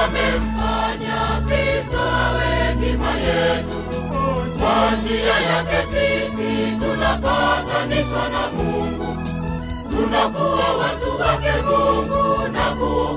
amemfanya Kristo awe hekima yetu. Kwa njia yake sisi tunapatanishwa na Mungu, tunakuwa watu wake Mungu na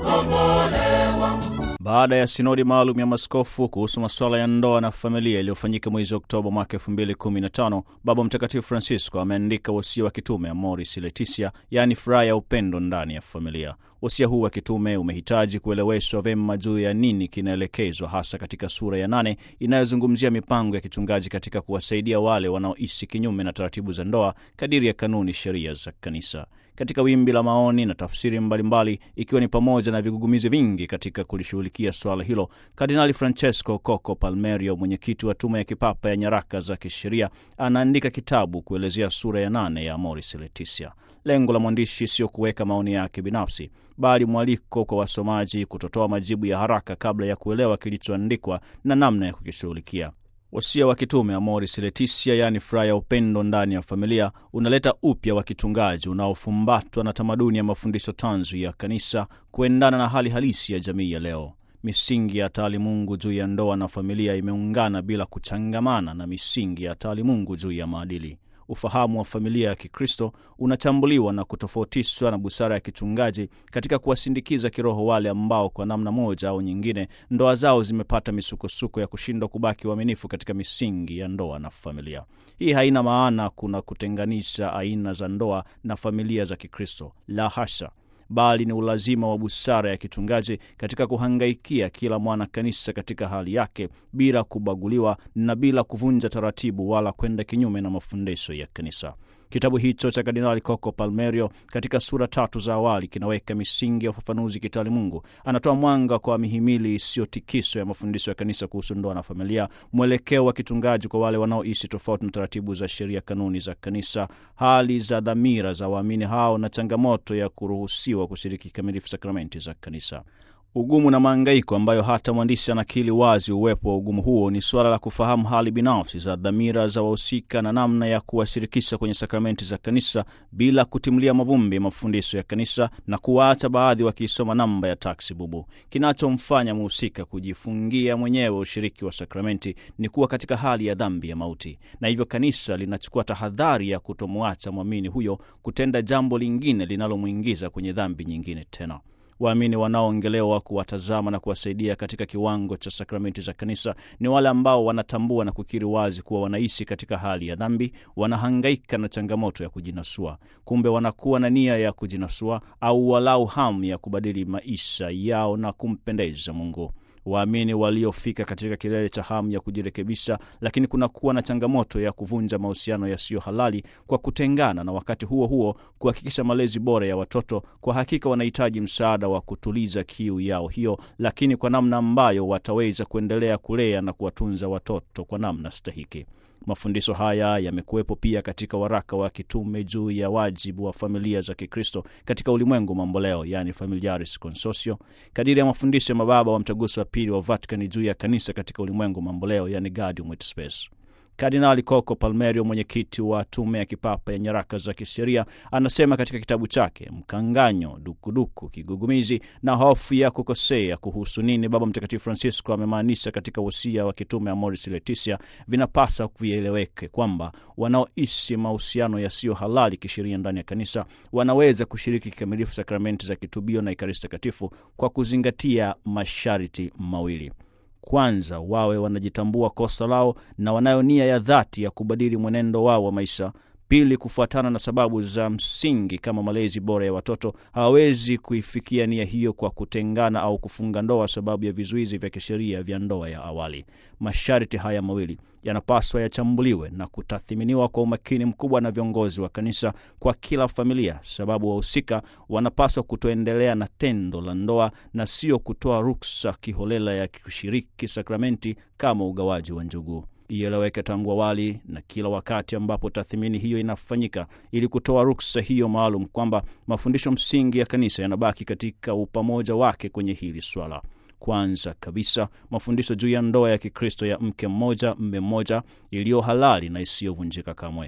kukombolewa. Baada ya sinodi maalum ya maskofu kuhusu masuala ya ndoa na familia iliyofanyika mwezi Oktoba mwaka 2015, Baba Mtakatifu Francisco ameandika wasia wa kitume Amoris Laetitia, yaani furaha ya upendo ndani ya familia. Wasia huu wa kitume umehitaji kueleweshwa vyema juu ya nini kinaelekezwa, hasa katika sura ya nane inayozungumzia mipango ya kichungaji katika kuwasaidia wale wanaoishi kinyume na taratibu za ndoa kadiri ya kanuni, sheria za Kanisa. Katika wimbi la maoni na tafsiri mbalimbali, ikiwa ni pamoja na vigugumizi vingi katika kulishughulikia swala hilo, Kardinali Francesco Coco Palmerio, mwenyekiti wa tume ya kipapa ya nyaraka za kisheria, anaandika kitabu kuelezea sura ya nane ya Amoris Laetitia. Lengo la mwandishi sio kuweka maoni yake binafsi, bali mwaliko kwa wasomaji kutotoa majibu ya haraka kabla ya kuelewa kilichoandikwa na namna ya kukishughulikia. Wasia wa kitume Amoris Laetitia, yaani furaha ya upendo ndani ya familia, unaleta upya wa kichungaji unaofumbatwa na tamaduni ya mafundisho tanzu ya kanisa kuendana na hali halisi ya jamii ya leo. Misingi ya taalimungu juu ya ndoa na familia imeungana bila kuchangamana na misingi ya taalimungu juu ya maadili. Ufahamu wa familia ya Kikristo unachambuliwa na kutofautishwa na busara ya kichungaji katika kuwasindikiza kiroho wale ambao kwa namna moja au nyingine ndoa zao zimepata misukosuko ya kushindwa kubaki uaminifu katika misingi ya ndoa na familia. Hii haina maana kuna kutenganisha aina za ndoa na familia za Kikristo, la hasha bali ni ulazima wa busara ya kichungaji katika kuhangaikia kila mwana kanisa katika hali yake bila kubaguliwa na bila kuvunja taratibu wala kwenda kinyume na mafundisho ya kanisa. Kitabu hicho cha Kardinali Coco Palmerio katika sura tatu za awali kinaweka misingi ya ufafanuzi kitaalimungu. Anatoa mwanga kwa mihimili isiyotikiswa ya mafundisho ya kanisa kuhusu ndoa na familia, mwelekeo wa kichungaji kwa wale wanaoishi tofauti na taratibu za sheria, kanuni za kanisa, hali za dhamira za waamini hao na changamoto ya kuruhusiwa kushiriki kikamilifu sakramenti za kanisa. Ugumu na maangaiko ambayo hata mwandishi anakili wazi uwepo wa ugumu huo ni suala la kufahamu hali binafsi za dhamira za wahusika na namna ya kuwashirikisha kwenye sakramenti za kanisa bila kutimulia mavumbi mafundisho ya kanisa na kuwaacha baadhi wakiisoma namba ya taksi bubu. Kinachomfanya mhusika kujifungia mwenyewe ushiriki wa sakramenti ni kuwa katika hali ya dhambi ya mauti, na hivyo kanisa linachukua tahadhari ya kutomwacha mwamini huyo kutenda jambo lingine linalomwingiza kwenye dhambi nyingine tena. Waamini wanaoongelewa kuwatazama na kuwasaidia katika kiwango cha sakramenti za kanisa ni wale ambao wanatambua na kukiri wazi kuwa wanaishi katika hali ya dhambi, wanahangaika na changamoto ya kujinasua. Kumbe wanakuwa na nia ya kujinasua au walau hamu ya kubadili maisha yao na kumpendeza Mungu. Waamini waliofika katika kilele cha hamu ya kujirekebisha, lakini kunakuwa na changamoto ya kuvunja mahusiano yasiyo halali kwa kutengana, na wakati huo huo kuhakikisha malezi bora ya watoto, kwa hakika wanahitaji msaada wa kutuliza kiu yao hiyo, lakini kwa namna ambayo wataweza kuendelea kulea na kuwatunza watoto kwa namna stahiki. Mafundisho haya yamekuwepo pia katika waraka wa kitume juu ya wajibu wa familia za Kikristo katika ulimwengu mamboleo, yani Familiaris Consortio, kadiri ya mafundisho ya mababa wa mtaguso wa pili wa Vatikani juu ya kanisa katika ulimwengu mamboleo, yani Gaudium et Spes. Kardinali Coco Palmerio, mwenyekiti wa tume ya kipapa ya nyaraka za kisheria, anasema katika kitabu chake Mkanganyo, Dukuduku, Kigugumizi na Hofu ya Kukosea kuhusu nini Baba Mtakatifu Francisco amemaanisha katika wosia wa kitume Amoris Laetitia, vinapasa vieleweke kwamba wanaoishi mahusiano yasiyo halali kisheria ndani ya kanisa wanaweza kushiriki kikamilifu sakramenti za kitubio na Ekaristi Takatifu kwa kuzingatia masharti mawili. Kwanza, wawe wanajitambua kosa lao na wanayo nia ya dhati ya kubadili mwenendo wao wa maisha. Pili, kufuatana na sababu za msingi kama malezi bora ya watoto, hawawezi kuifikia nia hiyo kwa kutengana au kufunga ndoa sababu ya vizuizi vya kisheria vya ndoa ya awali. Masharti haya mawili yanapaswa yachambuliwe na kutathiminiwa kwa umakini mkubwa na viongozi wa kanisa kwa kila familia, sababu wahusika wanapaswa kutoendelea na tendo la ndoa na sio kutoa ruksa kiholela ya kushiriki sakramenti kama ugawaji wa njugu. Ieleweke tangu awali na kila wakati ambapo tathmini hiyo inafanyika, ili kutoa ruksa hiyo maalum kwamba mafundisho msingi ya kanisa yanabaki katika upamoja wake kwenye hili swala. Kwanza kabisa mafundisho juu ya ndoa ya Kikristo ya mke mmoja mme mmoja iliyo halali na isiyovunjika kamwe.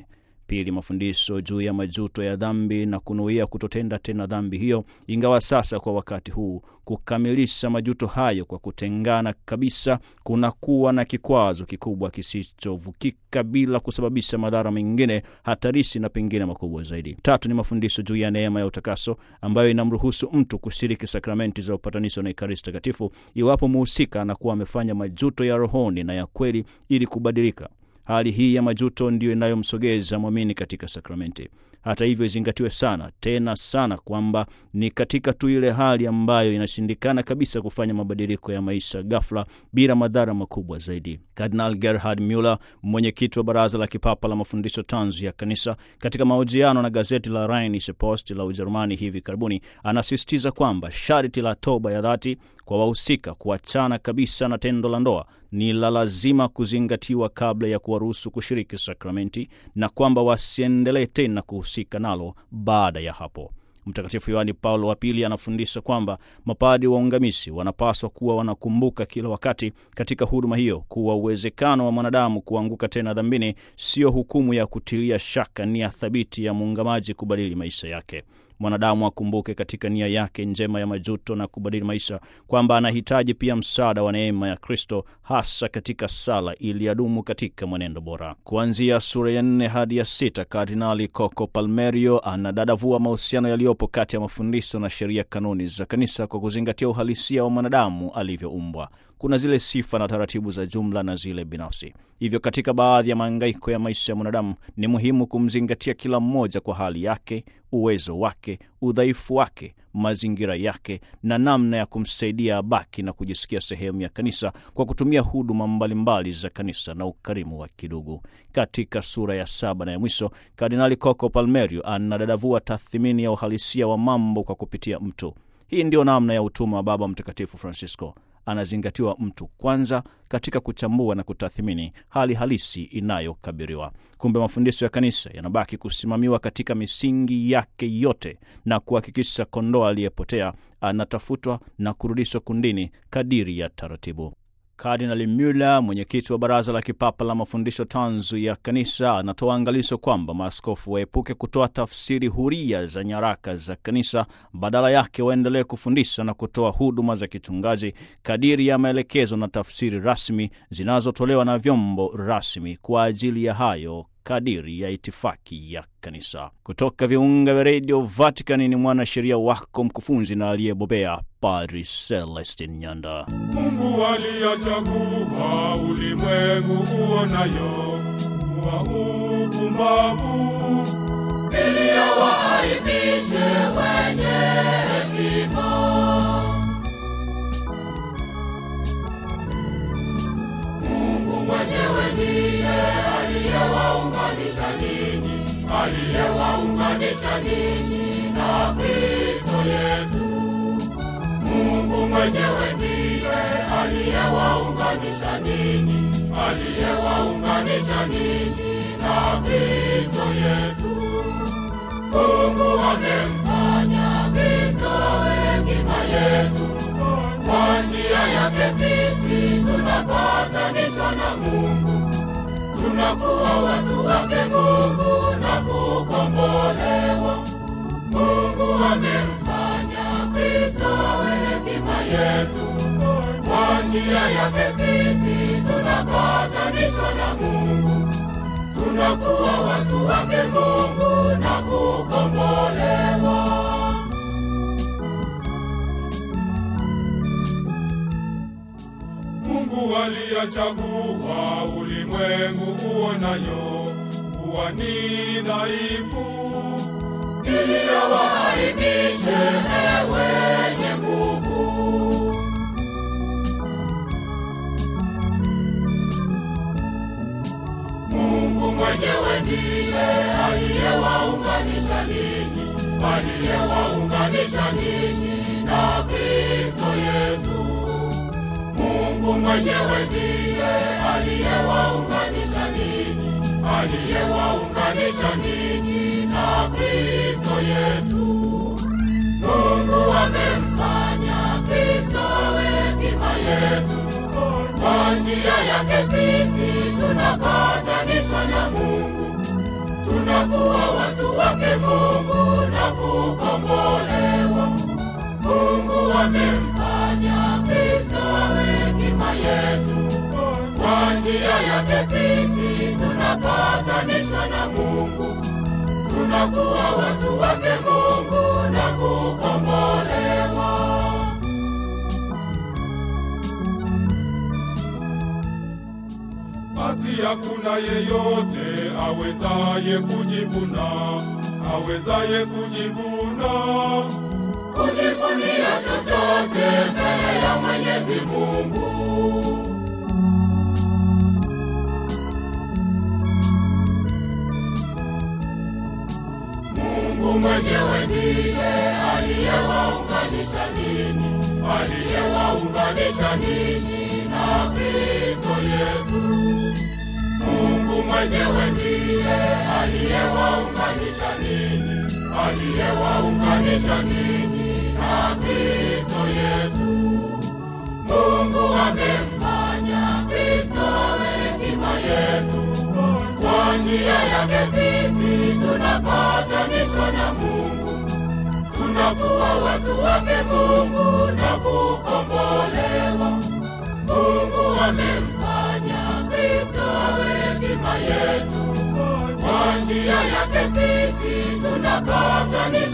Pili, mafundisho juu ya majuto ya dhambi na kunuia kutotenda tena dhambi hiyo, ingawa sasa kwa wakati huu kukamilisha majuto hayo kwa kutengana kabisa kunakuwa na kikwazo kikubwa kisichovukika bila kusababisha madhara mengine hatarishi na pengine makubwa zaidi. Tatu, ni mafundisho juu ya neema ya utakaso ambayo inamruhusu mtu kushiriki sakramenti za upatanisho na Ekaristi Takatifu iwapo muhusika anakuwa amefanya majuto ya rohoni na ya kweli ili kubadilika. Hali hii ya majuto ndiyo inayomsogeza mwamini katika sakramenti. Hata hivyo, izingatiwe sana tena sana kwamba ni katika tu ile hali ambayo inashindikana kabisa kufanya mabadiliko ya maisha ghafla bila madhara makubwa zaidi. Kardinal Gerhard Muller, mwenyekiti wa Baraza la Kipapa la Mafundisho Tanzu ya Kanisa, katika mahojiano na gazeti la Rheinische Post la Ujerumani hivi karibuni, anasisitiza kwamba sharti la toba ya dhati kwa wahusika kuachana kabisa na tendo la ndoa ni la lazima kuzingatiwa kabla ya kuwaruhusu kushiriki sakramenti na kwamba wasiendelee tena kuhusika nalo baada ya hapo. Mtakatifu Yohani Paulo wa Pili anafundisha kwamba mapadi waungamisi wanapaswa kuwa wanakumbuka kila wakati katika huduma hiyo kuwa uwezekano wa mwanadamu kuanguka tena dhambini sio hukumu ya kutilia shaka nia thabiti ya muungamaji kubadili maisha yake. Mwanadamu akumbuke katika nia yake njema ya majuto na kubadili maisha kwamba anahitaji pia msaada wa neema ya Kristo, hasa katika sala ili adumu katika mwenendo bora. Kuanzia sura ya nne hadi ya sita, Kardinali Coco Palmerio anadadavua mahusiano yaliyopo kati ya mafundisho na sheria, kanuni za kanisa kwa kuzingatia uhalisia wa mwanadamu alivyoumbwa. Kuna zile sifa na taratibu za jumla na zile binafsi. Hivyo katika baadhi ya mahangaiko ya maisha ya mwanadamu ni muhimu kumzingatia kila mmoja kwa hali yake, uwezo wake, udhaifu wake, mazingira yake na namna ya kumsaidia abaki na kujisikia sehemu ya kanisa kwa kutumia huduma mbalimbali za kanisa na ukarimu wa kidugu. Katika sura ya saba na ya mwisho, Kardinali Coco Palmerio anadadavua tathmini ya uhalisia wa mambo kwa kupitia mtu. Hii ndiyo namna ya utume wa Baba Mtakatifu Francisco. Anazingatiwa mtu kwanza katika kuchambua na kutathmini hali halisi inayokabiriwa. Kumbe mafundisho ya kanisa yanabaki kusimamiwa katika misingi yake yote na kuhakikisha kondoo aliyepotea anatafutwa na kurudishwa kundini kadiri ya taratibu. Kardinali Muller, mwenyekiti wa Baraza la Kipapa la Mafundisho Tanzu ya Kanisa, anatoa angalizo kwamba maaskofu waepuke kutoa tafsiri huria za nyaraka za kanisa, badala yake waendelee kufundisha na kutoa huduma za kichungaji kadiri ya maelekezo na tafsiri rasmi zinazotolewa na vyombo rasmi kwa ajili ya hayo kadiri ya itifaki ya kanisa. Kutoka viunga vya redio Vatican ni mwanasheria wako mkufunzi na aliyebobea Padri Celestin Nyanda. Mungu aliyachagua ulimwengu uonayo kuwa upumbavu, ili awaaibishe wenye hekima. Mungu mwenyewe ndiye aliyewaunganisha ninyi, aliyewaunganisha ninyi na Kristo Yesu. Mungu mwenyewe ndiye aliyewaunganisha ninyi, aliyewaunganisha ninyi na Kristo Yesu. Mungu amemfanya Kristo awe hekima yetu. Kwa njia yake sisi tunapatanishwa na Mungu, tunakuwa watu wake Mungu na kukombolewa. Mungu amemfanya Kristo awe hekima yetu. Kwa njia yake sisi tunapatanishwa na Mungu, tunakuwa watu wake Mungu na kukombolewa. Mungu aliyachagua ulimwengu uonayo kuwa ni dhaifu, ili awaaibishe wenye nguvu. Mungu mwenyewe ndiye aliyewaunganisha ninyi, aliyewaunganisha ninyi na Kristo Yesu. Mungu mwenyewe ndiye aliyewaunganisha ninyi, aliyewaunganisha ninyi na Kristo Yesu. Mungu amemfanya Kristo awe hekima yetu. Kwa njia yake sisi tunapatanishwa na Mungu, tuna tunakuwa watu wake Mungu na kukombolewa. Mungu amemfanya Kristo awe hekima yetu. Kwa njia yake sisi tunapatanishwa na Mungu, tunakuwa watu wake Mungu na kukombolewa. basi hakuna yeyote awezaye kujivuna, awezaye kujivuna. kujivunia chochote mbele ya Mwenyezi Mungu. Mungu mwenyewe ndiye aliyewaunganisha ninyi, aliyewaunganisha ninyi na Kristo Yesu. Mungu mwenyewe ndiye aliyewaunganisha ninyi, aliyewaunganisha ninyi na Kristo Yesu. Mungu amemfanya Kristo awe hekima yetu. Kwa njia yake sisi tunapatanishwa na Mungu, tunakuwa watu wake Mungu na kukombolewa. Mungu amemfanya Kristo awe hekima yetu. Kwa njia yake sisi tunapatanisha